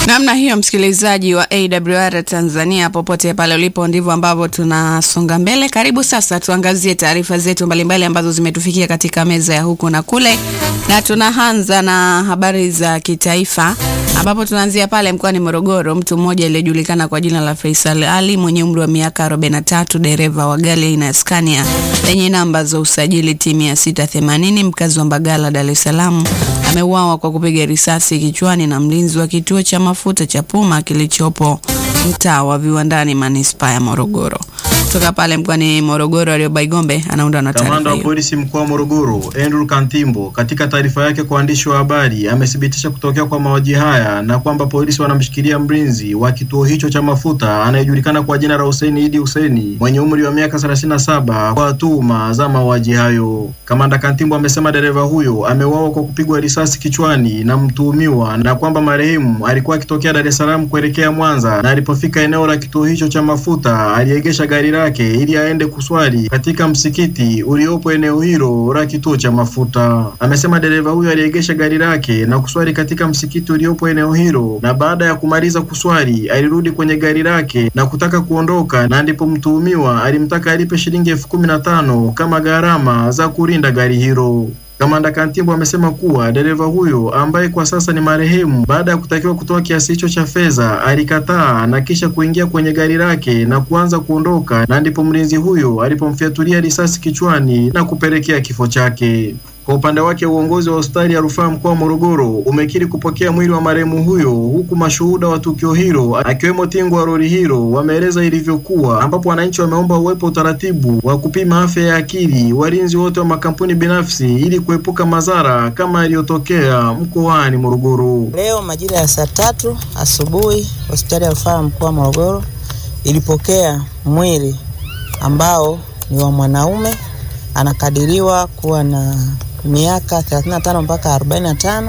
Namna hiyo msikilizaji wa AWR Tanzania, popote pale ulipo, ndivyo ambavyo tunasonga mbele. Karibu sasa tuangazie taarifa zetu mbalimbali ambazo zimetufikia katika meza ya huku na kule, na tunaanza na habari za kitaifa ambapo tunaanzia pale mkoani Morogoro. Mtu mmoja aliyejulikana kwa jina la Faisal Ali mwenye umri wa miaka 43, dereva wa gari aina ya Scania lenye namba za usajili T 680 mkazi wa Mbagala, Dar es Salaam ameuawa kwa kupiga risasi kichwani na mlinzi wa kituo cha mafuta cha Puma kilichopo mtaa wa Viwandani, manispaa ya Morogoro. Kutoka pale mkoani Morogoro, Arioba Igombe anaunda na Kamanda taarifa wa hiyo. polisi mkoa wa Morogoro Andrew Kantimbo katika taarifa yake kwa waandishi wa habari amethibitisha kutokea kwa mauaji haya na kwamba polisi wanamshikilia mlinzi wa kituo hicho cha mafuta anayejulikana kwa jina la Hussein Idi Hussein mwenye umri wa miaka 37 kwa tuhuma za mauaji hayo. Kamanda Kantimbo amesema dereva huyo ameuawa kwa kupigwa risasi kichwani na mtuhumiwa na kwamba marehemu alikuwa akitokea Dar es Salaam kuelekea Mwanza na alipofika eneo la kituo hicho cha mafuta aliegesha gari lake ili aende kuswali katika msikiti uliopo eneo hilo la kituo cha mafuta. Amesema dereva huyo aliegesha gari lake na kuswali katika msikiti uliopo eneo hilo, na baada ya kumaliza kuswali alirudi kwenye gari lake na kutaka kuondoka, na ndipo mtuhumiwa alimtaka alipe shilingi elfu kumi na tano kama gharama za kulinda gari hilo. Kamanda Kantimbo amesema kuwa dereva huyo ambaye kwa sasa ni marehemu, baada ya kutakiwa kutoa kiasi hicho cha fedha, alikataa na kisha kuingia kwenye gari lake na kuanza kuondoka, na ndipo mlinzi huyo alipomfyatulia risasi kichwani na kupelekea kifo chake. Kwa upande wake uongozi wa hospitali ya rufaa mkoa wa Morogoro umekiri kupokea mwili wa marehemu huyo, huku mashuhuda wa tukio hilo akiwemo tingo wa lori hilo wameeleza ilivyokuwa, ambapo wananchi wameomba uwepo utaratibu wa kupima afya ya akili walinzi wote wa makampuni binafsi ili kuepuka madhara kama yaliyotokea mkoani Morogoro. Leo majira ya saa tatu asubuhi hospitali ya rufaa mkoa wa Morogoro ilipokea mwili ambao ni wa mwanaume anakadiriwa kuwa na miaka 35 mpaka 45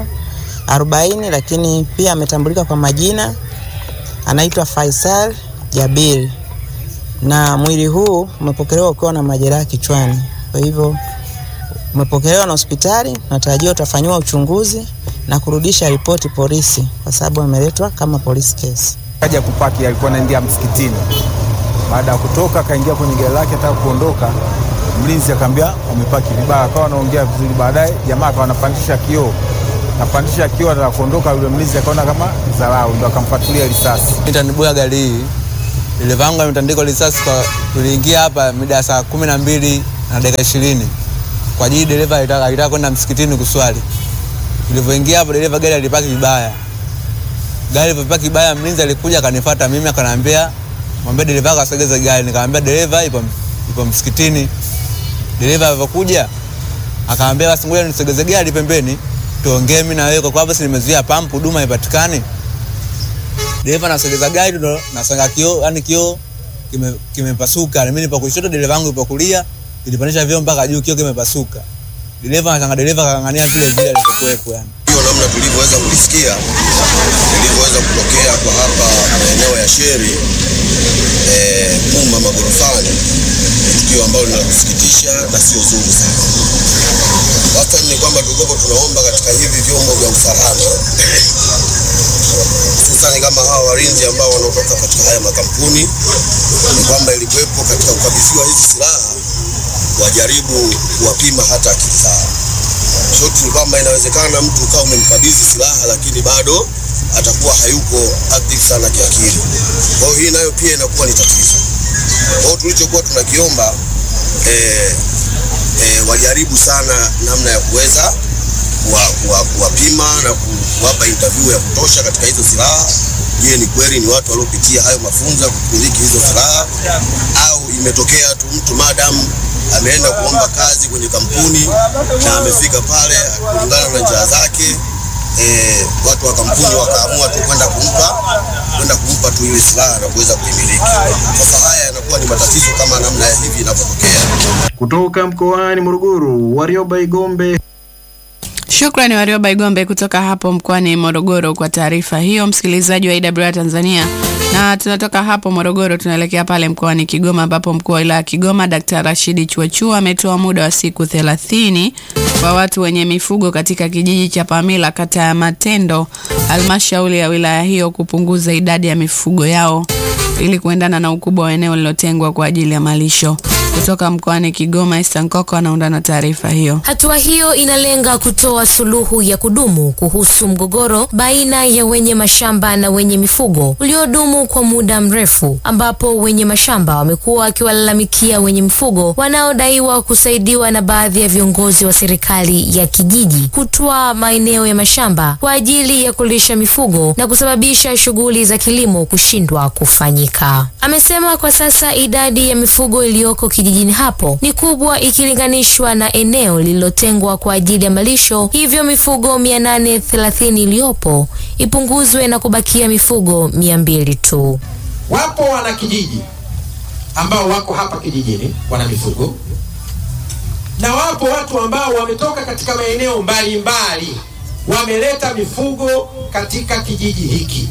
40, lakini pia ametambulika kwa majina, anaitwa Faisal Jabiri, na mwili huu umepokelewa ukiwa na majeraha kichwani. Kwa hivyo umepokelewa na hospitali, natarajiwa utafanyiwa uchunguzi na kurudisha ripoti polisi, kwa sababu ameletwa kama police case. Kaja kupaki, alikuwa anaingia msikitini. Baada ya kutoka, akaingia kwenye gari lake, ataka kuondoka, mlinzi akamwambia umepaki vibaya, akawa anaongea vizuri. Baadaye jamaa akawa anapandisha kioo, napandisha kioo, ataka kuondoka, yule mlinzi akaona kama dharau, ndo akamfuatilia risasi. Nitanibuya gari hii, dereva wangu ametandikwa risasi kwa, tuliingia hapa mida ya saa kumi na mbili na dakika ishirini kwa ajili dereva alitaka alitaka kwenda msikitini kuswali. Tulivyoingia hapo, dereva gari alipaki vibaya, gari ilipopaki vibaya, mlinzi alikuja akanifuata mimi, akaniambia mwambie dereva wako asogeze gari. Nikamwambia dereva ipo, ipo msikitini. Dereva alivyokuja akaambia basi ngoja nisogeze gari pembeni tuongee mimi na wewe, kwa sababu si nimezuia pampu, huduma haipatikani. Dereva nasogeza gari ndo nasanga kioo, yani kioo kime- kimepasuka. Mimi nipo kushoto, dereva wangu ipo kulia, ilipandisha vioo mpaka juu, kioo kimepasuka. Dereva nasanga dereva kang'ang'ania vile vile alivyokuwepo yani. hiyo namna tulivyoweza kulisikia lilivyoweza kutokea kwa hapa maeneo ya Sheri eh, Puma magorofani, ni tukio ambalo ni la kusikitisha na sio zuri sana. Wastani ni kwamba tulikuwa tunaomba katika hivi vyombo vya usalama hususani kama hawa walinzi ambao wanaotoka katika haya makampuni, ni kwamba ilikuwepo katika kukabidhiwa hizi silaha wajaribu kuwapima hata akili zao. Shoti ni kwamba inawezekana mtu ukawa umemkabidhi silaha lakini bado atakuwa hayuko active sana kiakili. Kwa hiyo hii nayo pia inakuwa ni tatizo. Kwa hiyo tulichokuwa tunakiomba eh, eh, wajaribu sana namna ya kuweza kuwa- kuwa- kuwapima na ku- kuwapa interview ya kutosha katika hizo silaha. Je, ni kweli ni watu waliopitia hayo mafunzo ya kumiliki hizo silaha au imetokea tu mtu madam ameenda kuomba kazi kwenye kampuni na amefika pale kulingana na njia zake eh, watu wa kampuni wakaamua tu kwenda kumpa kwenda kumpa tu ile silaha na kuweza kuimiliki. Sasa haya yanakuwa ni matatizo kama namna ya hivi inavyotokea. Kutoka mkoani Morogoro, Warioba Igombe. Shukrani Warioba Igombe kutoka hapo mkoani Morogoro kwa taarifa hiyo. Msikilizaji wa AWR Tanzania, Na tunatoka hapo Morogoro tunaelekea pale mkoani Kigoma ambapo mkuu wa wilaya ya Kigoma Dkt. Rashidi Chuachua ametoa muda wa siku thelathini kwa watu wenye mifugo katika kijiji cha Pamila kata ya Matendo halmashauri ya wilaya hiyo kupunguza idadi ya mifugo yao ili kuendana na ukubwa wa eneo lilotengwa kwa ajili ya malisho. Kutoka mkoani Kigoma, Esther Nkoko anaunda na taarifa hiyo. Hatua hiyo inalenga kutoa suluhu ya kudumu kuhusu mgogoro baina ya wenye mashamba na wenye mifugo uliodumu kwa muda mrefu, ambapo wenye mashamba wamekuwa wakiwalalamikia wenye mifugo wanaodaiwa kusaidiwa na baadhi ya viongozi wa serikali ya kijiji kutwaa maeneo ya mashamba kwa ajili ya kulisha mifugo na kusababisha shughuli za kilimo kushindwa kufanyika. Amesema kwa sasa idadi ya mifugo iliyoko kijijini hapo ni kubwa ikilinganishwa na eneo lililotengwa kwa ajili ya malisho, hivyo mifugo 830 iliyopo ipunguzwe na kubakia mifugo 200 tu. Wapo wanakijiji ambao wako hapa kijijini wana mifugo na wapo watu ambao wametoka katika maeneo mbalimbali wameleta mifugo katika kijiji hiki.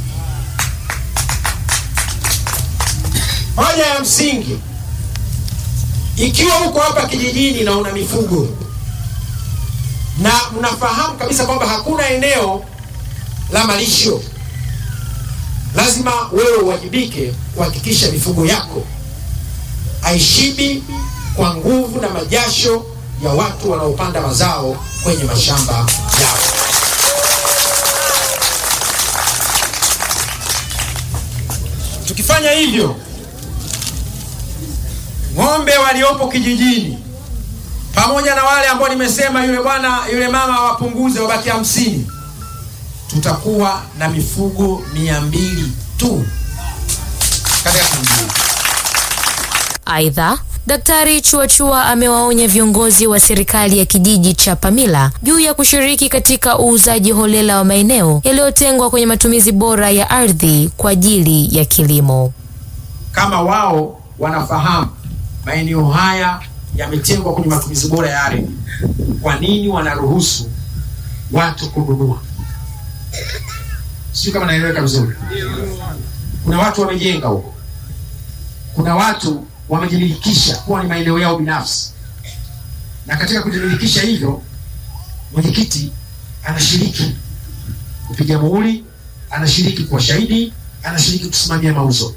Hoja ya msingi, ikiwa uko hapa kijijini na una mifugo na mnafahamu kabisa kwamba hakuna eneo la malisho, lazima wewe uwajibike kuhakikisha mifugo yako haishibi kwa nguvu na majasho ya watu wanaopanda mazao kwenye mashamba yao. Tukifanya hivyo, ng'ombe waliopo kijijini pamoja na wale ambao nimesema yule bwana yule mama wapunguze wabaki hamsini, tutakuwa na mifugo mia mbili tu katika kijiji. Aidha, Daktari Chuachua amewaonya viongozi wa serikali ya kijiji cha Pamila juu ya kushiriki katika uuzaji holela wa maeneo yaliyotengwa kwenye matumizi bora ya ardhi kwa ajili ya kilimo. Kama wao wanafahamu maeneo haya yametengwa kwenye matumizi bora ya ardhi, kwa nini wanaruhusu watu kununua? Sio kama naeleweka vizuri. Kuna watu wamejenga huko, kuna watu wamejimilikisha kuwa ni maeneo yao binafsi, na katika kujimilikisha hivyo, mwenyekiti anashiriki kupiga muhuri, anashiriki kuwa shahidi, anashiriki kusimamia mauzo.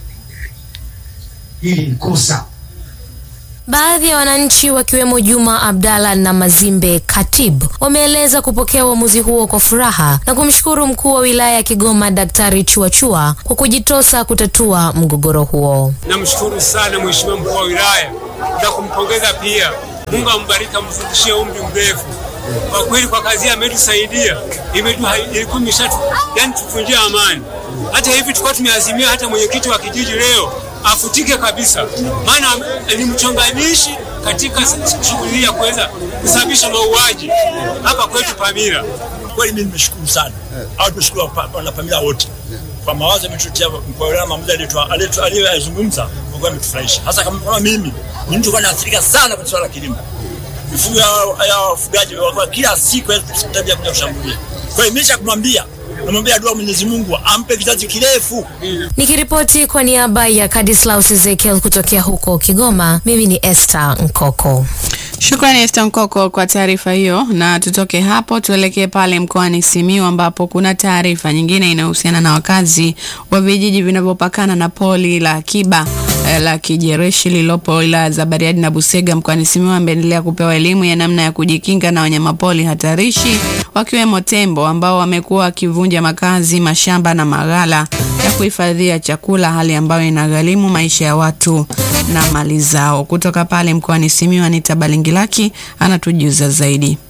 Hili ni kosa. Baadhi ya wananchi wakiwemo Juma Abdalla na Mazimbe Katib wameeleza kupokea uamuzi huo kwa furaha na kumshukuru mkuu wa wilaya ya Kigoma Daktari Chuachua kwa kujitosa kutatua mgogoro huo. Namshukuru sana mheshimiwa mkuu wa wilaya na kumpongeza pia. Mungu ambariki, amzidishie umri mrefu. Kwa kweli kwa kazi ametusaidia, ilikuwa imeshatu yani tufunjia amani. Hata hivi tulikuwa tumeazimia hata mwenyekiti wa kijiji leo afutike kabisa, maana ni mchonganishi katika shughuli ya kuweza kusababisha mauaji hapa kwetu Pamila. Kweli mimi nimeshukuru sana au tumeshukuru wana Pamila wote kwa mawazo yametutia kwa wilaya maamuzi aliyoyazungumza, kwa kweli ametufurahisha, hasa kama mimi ni mtu kwa naathirika sana kwa swala la kilimo mifugo ya wafugaji kwa kila siku tabia kuja kushambulia. Kwa hiyo nimesha kumwambia namwambia dua Mwenyezi Mungu ampe kizazi kirefu. Nikiripoti kwa niaba ya Kadislaus Ezekiel kutokea huko Kigoma, mimi ni Esther Nkoko. Shukrani Esther Nkoko kwa taarifa hiyo, na tutoke hapo tuelekee pale mkoani Simiyu ambapo kuna taarifa nyingine inayohusiana na wakazi wa vijiji vinavyopakana na poli la akiba la kijereshi lililopo wilaya za Bariadi na Busega mkoani Simiyu wameendelea kupewa elimu ya namna ya kujikinga na wanyamapori hatarishi wakiwemo tembo ambao wamekuwa wakivunja makazi, mashamba na maghala ya kuhifadhia chakula, hali ambayo inagharimu maisha ya watu na mali zao. Kutoka pale mkoani Simiyu, Anita Balingilaki anatujuza zaidi.